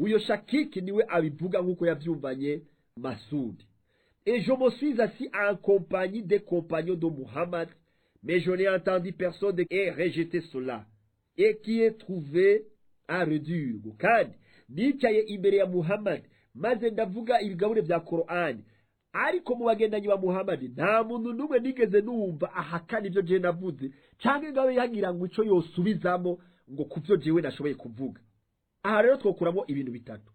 uyo shakiki niwe abivuga nk'uko yavyumvanye masudi et je me suis assis en compagnie des compagnons de Muhammad mais je n'ai entendu personne et rejeté cela et qui est trouvé à redire kandi nicaye imbere ya Muhammad maze ndavuga ibigabure vya Qur'ani ariko mu bagendanyi ba Muhammad nta muntu n'umwe nigeze numva ahakana ivyo jewe navuze canke ngabe yagira ngo ico yosubizamo ngo kuvyo jewe nashoboye kuvuga aha rero twokuramo ibintu bitatu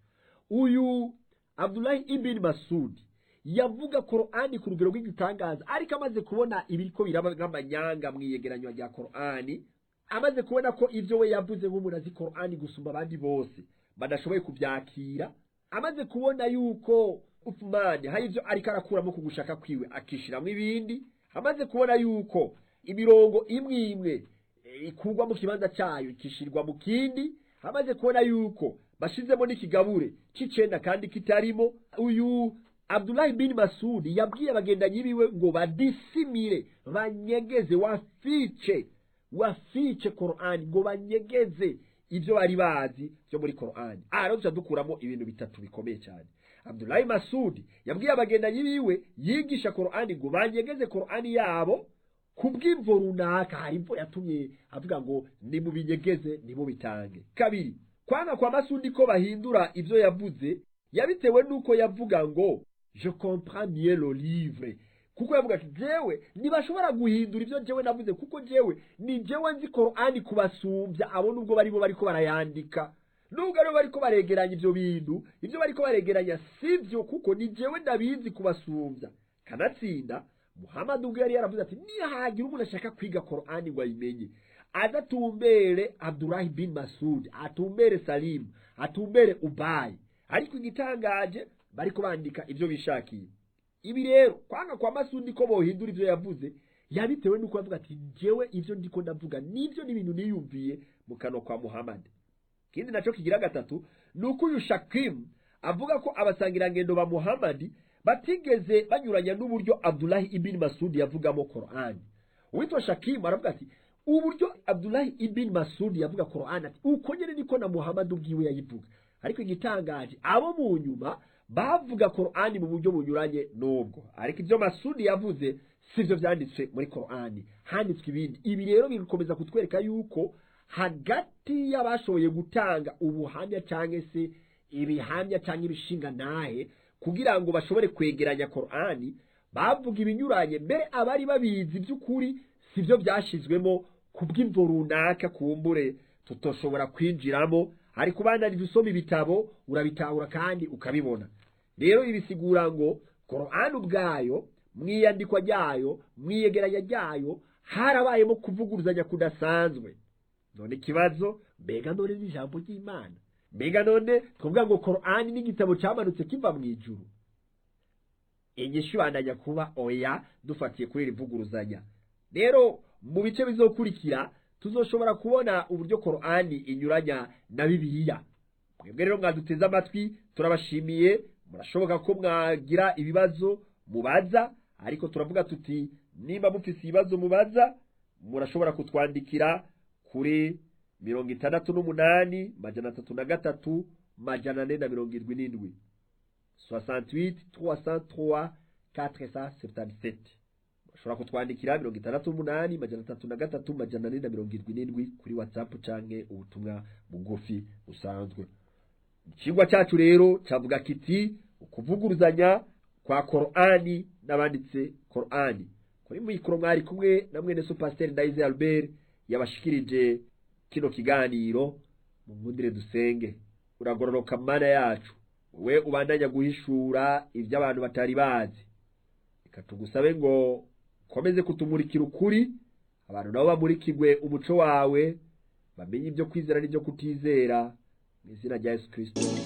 uyu Abdullahi ibn Masudi yavuga Qur'ani ku rugero rw'igitangaza ariko amaze kubona ibiriko biraba nk'amanyanga mu iyegeranywa rya Qur'ani amaze kubona ko ivyo we yavuze nk'umuntu azi Qur'ani gusumba abandi bose badashoboye kuvyakira amaze kubona yuko Uthman hari ivyo ariko arakuramo ku gushaka kwiwe akishiramwo ibindi amaze kubona yuko imirongo imwe imwe e, ikurwa mu kibanza cayo ikishirwa mu kindi amaze kubona yuko bashizemo n'ikigabure c'icenda kandi kitarimo uyu Abdullahi bin Masudi yabwiye abagendanyi biwe ngo badisimire banyegeze wafice wafice Qur'ani ngo banyegeze ivyo bari bazi vyo muri Qur'ani aha rero dukuramo ibintu bitatu bikomeye cyane Abdullahi Masudi yabwiye abagendanyi biwe yigisha Qur'ani ngo banyegeze Qur'ani yabo kubw'imvo runaka hari imvo yatumye avuga ngo nimubinyegeze nimubitange kabiri kwanga kwa Masudi ko bahindura ivyo yavuze yabitewe nuko yavuga ngo je comprends mieux le livre kuko yavuga ati jewe ntibashobora guhindura ivyo jewe navuze kuko jewe ni jewe nzi Qur'ani kubasumbya abo nubwo barimo bariko barayandika nubwo aribo bariko baregeranya ivyo bintu ivyo bariko baregeranya sivyo kuko ni jewe ndabizi kubasumbya kanatsinda Muhammad ubwo yari yaravuze ati nihagira umuntu ashaka kwiga Qur'ani ngo ayimenye adatumbere Abdullah bin Masud atumbere Salim atumbere Ubay ariko igitangaje bariko bandika ivyo bishakiye ibi rero kwanga kwa Masudi ko bohindura ivyo yavuze yabitewe nuko avuga ati jewe ivyo ndiko ndavuga nivyo n'ibintu niyumviye mu kanwa kwa Muhammad kindi naco kigira gatatu nuko uyu Shakim avuga ko abasangirangendo ba Muhammad batigeze banyuranya n'uburyo Abdullah ibn Masud yavugamo Qur'an uwitwa Shakim aravuga ati uburyo Abdullah ibn Masud yavuga Qur'an ati uko nyene niko na Muhammad ubwiwe yayivuga ariko igitangaje abo mu nyuma bavuga Qur'ani mu buryo bunyuranye n'ubwo ariko ibyo Masudi yavuze sivyo vyanditswe muri Qur'ani handitswe ibindi ibi rero bikomeza kutwereka yuko hagati y'abashoboye gutanga ubuhamya cyangwa se ibihamya cyangwa ibishinga nahe kugira ngo bashobore kwegeranya Qur'ani bavuga ibinyuranye mbere abari babizi by'ukuri sivyo byashizwemo kubw'imvo runaka kumbure tutoshobora kwinjiramo ariko ubandanije usoma ibitabo urabitahura kandi ukabibona rero ibisigura ngo Qur'an ubwayo mwiyandikwa ryayo mwiyegeranya ryayo harabayemo kuvuguruzanya kudasanzwe none ikibazo mbega none n'ijambo ry'Imana mbega none twavuga ngo Qur'an n'igitabo cyamanutse kiva mu ijuru inyishu bandanya kuba oya dufatiye kuri iri vuguruzanya rero mu bice bizokurikira tuzoshobora kubona uburyo Qur'ani inyuranya na Bibiliya mwebwe rero mwaduteze amatwi turabashimiye murashoboka ko mwagira ibibazo mubaza ariko turavuga tuti nimba mufise ibibazo mubaza murashobora kutwandikira kuri mirongo itandatu n'umunani majana atatu na gatatu majana ane na mirongo irindwi n'indwi 68 303 477 ushobora kutwandikira mirongo itandatu n'umunani majana atatu na gatatu majana ane na mirongo irindwi n'indwi kuri whatsapp canke ubutumwa bugufi busanzwe ikigwa cyacu rero cyavuga kiti ukuvuguruzanya kwa korani n'abanditse korani kuri mikoro mwari kumwe na mwene supasiteri ndayize albert yabashikirije kino kiganiro mu nkundire dusenge uragororoka mana yacu wowe ubandanya guhishura ibyo abantu batari bazi reka tugusabe ngo ukomeze kutumurikira ukuri abantu nabo bamurikirwe umuco wawe bamenye ibyo kwizera n'ibyo kutizera mu izina rya yesu kirisito